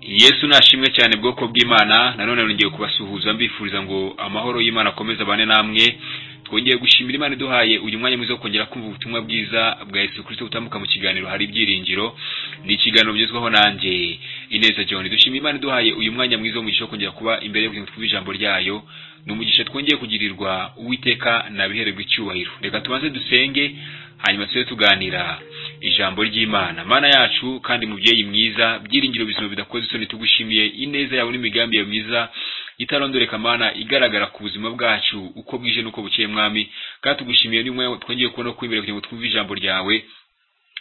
yesu nashimwe cyane bwoko bw'imana nanone nongeye kubasuhuza mbifuriza ngo amahoro y'imana akomeze abane namwe twongeye gushimira imana iduhaye uyu mwanya mwiza wo kongera kumva ubutumwa bwiza bwa yesu kirisito butambuka mu kiganiro hari ibyiringiro ni ikiganiro bigezweho nanjye ineza john dushimira imana iduhaye uyu mwanya mwiza wo mugisha wo kongera kuba imbere yo kugira ijambo ryayo ni umugisha twongeye kugirirwa uwiteka nabihererwa icyubahiro reka tubanze dusenge hanyuma tujye tuganira ijambo ry'imana mana yacu kandi mubyeyi mwiza byiringiro bizima bidakoze isoni tugushimiye ineza yawe n'imigambi yawe myiza itarondoreka mana igaragara ku buzima bwacu uko bwije n'uko bukeye mwami kandi tugushimiye n'umwe twongeye kubona ko imbere kugira ngo twumve ijambo ryawe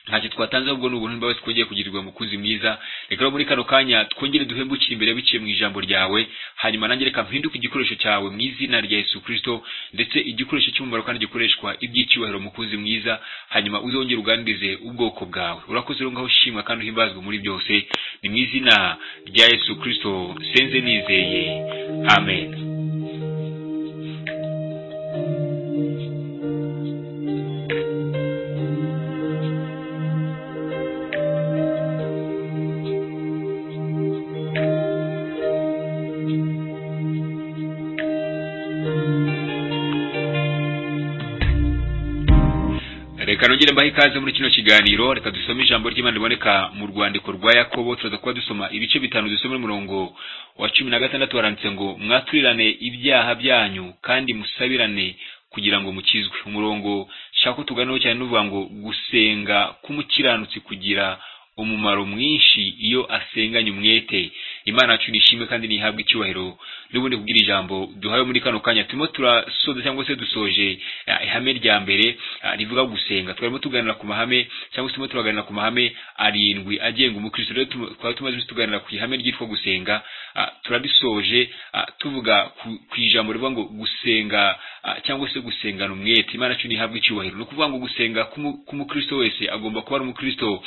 ntacyo twatanze ahubwo ni ubuntu n'imbabazi twongeye kugirirwa mukuzi mwiza reka rero muri kano kanya twongere duhembukire imbere biciye mu ijambo ryawe hanyuma nanjye reka mpinduke igikoresho cyawe mu izina rya yesu kirisito ndetse igikoresho cy'umumaro kandi gikoreshwa iby'icyubahiro mukuzi mwiza hanyuma uzongere uganirize ubwoko bwawe urakoze rero ngaho ushimwa kandi uhimbazwe muri byose ni mu izina rya yesu kirisito senze nizeye amen reka nongere mbahe ikaze muri kino kiganiro reka dusome ijambo ry'imana riboneka mu rwandiko rwa yakobo turaza kuba dusoma ibice bitanu dusoma umurongo wa cumi na gatandatu waranditse ngo mwaturirane ibyaha byanyu kandi musabirane kugira ngo mukizwe umurongo nshaka ko tuganiho cyane n'uvuga ngo gusenga k'umukiranutsi kugira umumaro mwinshi iyo asenganye umwete imana yacu nishimwe kandi ntihabwe icyubahiro n'ubundi kubwira ijambo duhawe muri kano kanya turimo turasoza cyangwa se dusoje ihame rya mbere rivuga gusenga twarimo tuganira ku mahame cyangwa se turimo turaganira ku mahame arindwi agenga umukristo rero twaba tumaze tuganira ku ihame ryitwa gusenga turarisoje tuvuga ku ijambo rivuga ngo gusenga cyangwa se gusengana umwete imana yacu ntihabwe icyubahiro ni ukuvuga ngo gusenga k'umukristo wese agomba kuba ari umukristo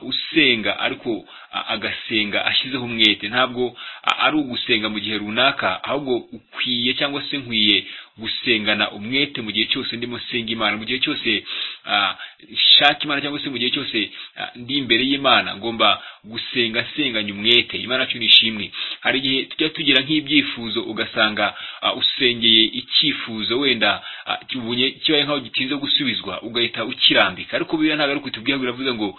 usenga ariko agasenga ashyizeho umwete ntabwo ari ugusenga mu gihe runaka ahubwo ukwiye cyangwa se nkwiye gusengana umwete mu gihe cyose ndimo nsenga imana mu gihe cyose nshaka imana cyangwa se mu gihe cyose ndi imbere y'imana ngomba gusenga nsenganya umwete imana yacu nishimwe hari igihe tujya tugira nk'ibyifuzo ugasanga usengeye icyifuzo wenda kibaye nk'aho gitinze gusubizwa ugahita ukirambika ariko biriya ntabwo ari ukutubwira biravuze ngo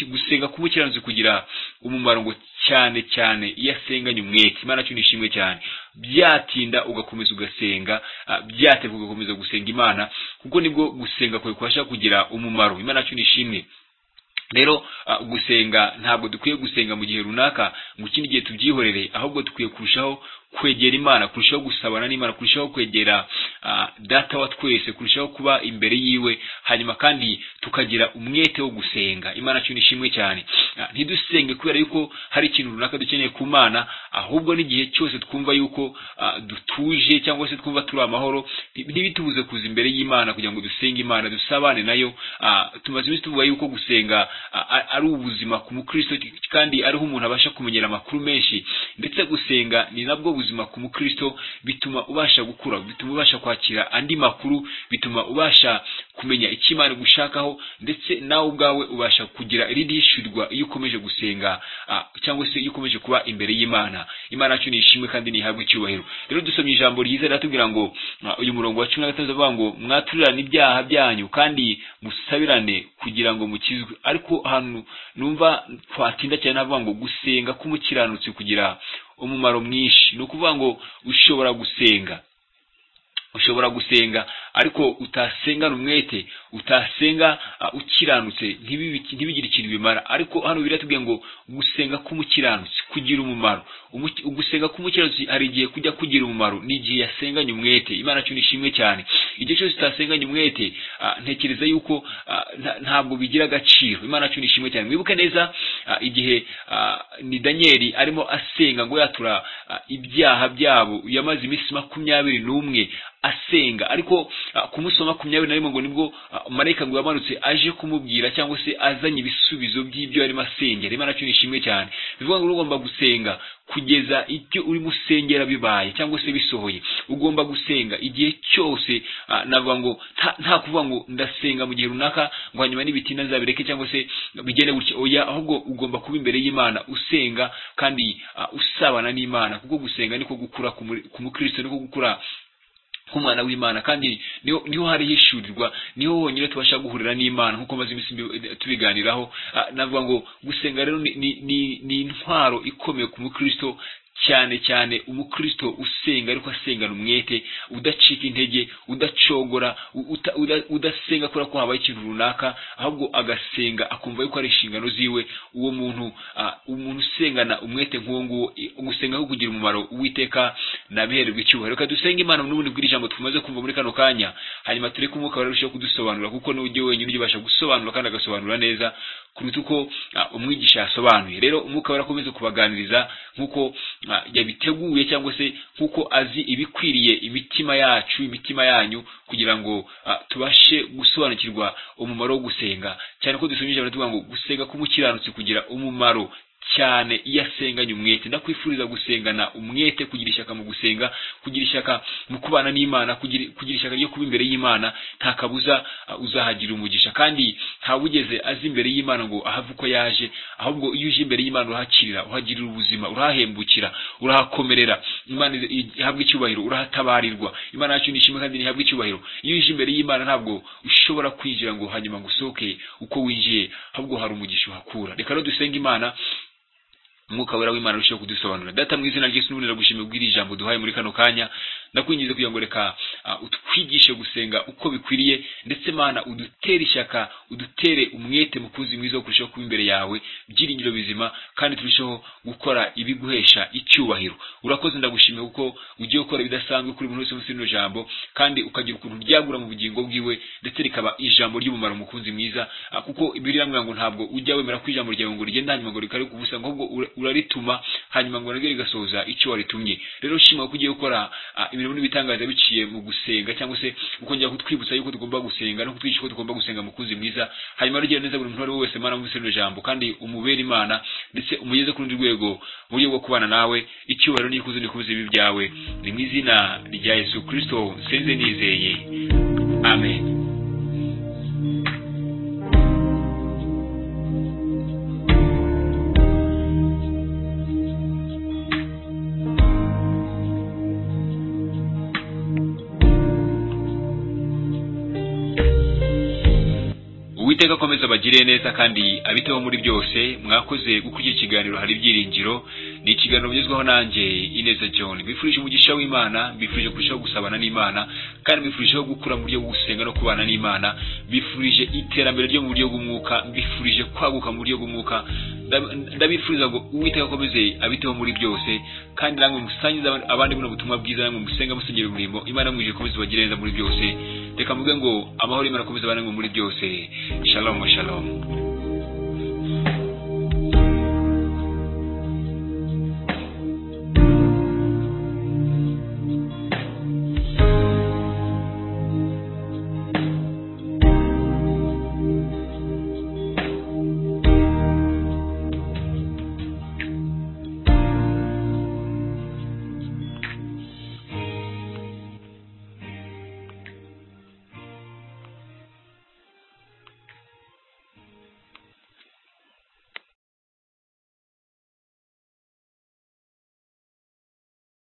gusenga k'umukiranutsi kugira umumaro ngo cyane cyane iyo asenganye umwete imana cyo nishimwe cyane byatinda ugakomeza ugasenga byateguka ugakomeza gusenga imana kuko nibwo gusenga kwawe kubasha kugira umumaro imana cyo nishimwe rero gusenga ntabwo dukwiye gusenga mu gihe runaka mu kindi gihe tubyihorere ahubwo dukwiye kurushaho kwegera imana kurushaho gusabana n'imana kurushaho kwegera data wa twese kurushaho kuba imbere yiwe hanyuma kandi tukagira umwete wo gusenga imana cyo nishimwe cyane ntidusenge kubera yuko hari ikintu runaka dukeneye ku mana ahubwo n'igihe cyose twumva yuko dutuje cyangwa se twumva turi amahoro ntibitubuze kuza imbere y'imana kugira ngo dusenge imana dusabane nayo tumaze iminsi tuvuga yuko gusenga ari ubuzima ku mukristo kandi ariho umuntu abasha kumenyera amakuru menshi ndetse gusenga ni nabwo buzima ku mukristo bituma ubasha gukura bituma ubasha kwakira andi makuru bituma ubasha kumenya icyo imana gushakaho ndetse nawe ubwawe ubasha kugira ririshyurwa iyo ukomeje gusenga cyangwa se iyo ukomeje kuba imbere y'imana imana yacu nishimwe kandi ntihabwe icyubahiro rero dusomye ijambo ryiza riratubwira ngo uyu murongo wa cumi na gatandatu avuga ngo mwaturirane ibyaha byanyu kandi musabirane kugira ngo mukizwe ariko ahantu numva twatinda cyane havuga ngo gusenga k'umukiranutsi kugira umumaro mwinshi ni ukuvuga ngo ushobora gusenga ushobora gusenga ariko utasengana umwete utasenga ukiranutse ntibigire ikintu bimara ariko hano biratubwiye ngo gusenga k'umukiranutsi kugira umumaro gusenga k'umukiranutsi hari igihe kujya kugira umumaro ni igihe yasenganye umwete imana cyo nishimwe cyane igihe cyose utasenganye umwete ntekereza yuko ntabwo bigira agaciro imana cyo nishimwe cyane mwibuke neza igihe ni daniyeli arimo asenga ngo yatura ibyaha byabo yamaze iminsi makumyabiri n'umwe asenga ariko ah, kumusoma makumyabiri na rimwe ngo nibwo ah, marayika ngo yamanutse aje kumubwira cyangwa se azanye ibisubizo by'ibyo yarimo asengera imana cyo ni ishimwe cyane bivuga ngo ugomba gusenga kugeza icyo urimo usengera bibaye cyangwa se bisohoye ugomba gusenga igihe cyose ah, navuga ngo nta- nta kuvuga ngo ndasenga mu gihe runaka ngo hanyuma n'ibitinda nzabireke cyangwa se bigende gutya oya ahubwo ugomba kuba imbere y'imana usenga kandi ah, usabana n'imana kuko gusenga niko gukura ku muri- ku mukristo niko gukura nk'umwana w'imana kandi niho niho hari hishurirwa niho honyine tubasha guhurira n'imana nk'uko maze iminsi mbi- tubiganiraho Ah, navuga ngo gusenga rero ni, ni, ni, ni intwaro ikomeye ku mukristo cyane cyane umukristo usenga ariko asengana umwete udacika intege udacogora u- uta- uda- udasenga kubera ko habaye ikintu runaka ahubwo agasenga akumva yuko ari inshingano ziwe uwo muntu ah, umuntu usengana umwete nk'uwo nguwo i- gusenga aho kugira umumaro uwiteka nabihererwa icyubahiro reka dusenge imana n'ubundi bw'iri jambo tumaze kumva muri kano kanya hanyuma tureke umwuka wera urusheho kudusobanura kuko niwe ujye wenyine ujya ubasha gusobanura kandi agasobanura neza kuruta uko ah, umwigisha yasobanuye rero umwuka wera akomeze kubaganiriza nk'uko ah, yabiteguye cyangwa se nk'uko azi ibikwiriye imitima yacu imitima yanyu kugira ngo ah, tubashe gusobanukirwa umumaro wo gusenga cyane ko dusomye ijambo tuvuga ngo gusenga k'umukiranutsi kugira umumaro cyane iyo asenganye umwete ndakwifuriza gusengana umwete kugira ishyaka mu gusenga kugira ishyaka mu kubana n'imana kugira, kugira ishyaka ryo kuba imbere y'imana nta kabuza uh, uzahagira umugisha kandi ntawugeze aza imbere y'imana ngo ahave uko yaje ahubwo iyo uje imbere y'imana urahakirira uhagirira ubuzima urahahembukira urahakomerera imana ize- ihabwe icyubahiro urahatabarirwa imana yacu ni ishimwe kandi ntihabwe icyubahiro iyo uje imbere y'imana ntabwo ushobora kwinjira ngo hanyuma ngo usohoke uko winjiye ahubwo hari umugisha uhakura reka rero dusenge imana umwuka wera w'imana arushaho kudusobanurira data mu izina ry'isi n'ubundi ndagushimiye kubw'iri jambo duhaye muri kano kanya ndakwingize kugira ngo reka ah, utwigishe gusenga uko bikwiriye ndetse mana udutere ishyaka udutere umwete mu kuzi mwiza wo kurushaho kuba imbere yawe byiringiro bizima kandi turusheho gukora ibiguhesha icyubahiro urakoze ndagushimiye kuko ugiye gukora ibidasanzwe kuri buri wese munsi y'ino jambo kandi ukagira ukuntu ryagura mu bugingo bwiwe ndetse rikaba ijambo ry'umumaro mukunzi mwiza ah, kuko biriya mvuga ngo ntabwo ujya wemera ko ijambo ryawe ngo rigenda hanyuma ngo rikare kubusa ahubwo ura- urarituma hanyuma ngo naryo rigasohoza icyo waritumye rero shima ko ugiye gukora ah, imirimo n'ibitangaza biciye mu gusenga cyangwa se ukongera kutwibutsa yuko tugomba gusenga no kutwigisha ko tugomba gusenga mukunzi mwiza hanyuma rugera neza buri muntu uwo ari we wese mana mubise rino jambo kandi umubere imana ndetse umugeze ku rundi rwego mu buryo bwo kubana nawe icyubahiro n'ikuzo n'ikubuza ibi byawe ni mu izina rya yesu kirisito nsenze nizeye amen uwiteka akomeza abagire neza kandi abiteho muri byose mwakoze gukora iki kiganiro hari ibyiringiro ni ikiganiro bigezweho nanjye ineza john mbifurije umugisha w'imana mbifurije kurushaho gusabana n'imana kandi mbifurijeho gukura mu buryo bwo gusenga no kubana n'imana mbifurije iterambere ryo mu buryo bw'umwuka mbifurije kwaguka mu buryo bw'umwuka Ndab- ndabifuriza ngo uwiteka akomeze abiteho muri byose kandi namwe musangize aba- abandi buno butumwa bwiza namwe musenga musengera umurimo imana mwije ikomeze ibagire neza muri byose reka mvuge ngo amahoro y'imana akomeze abane muri byose shalom shalom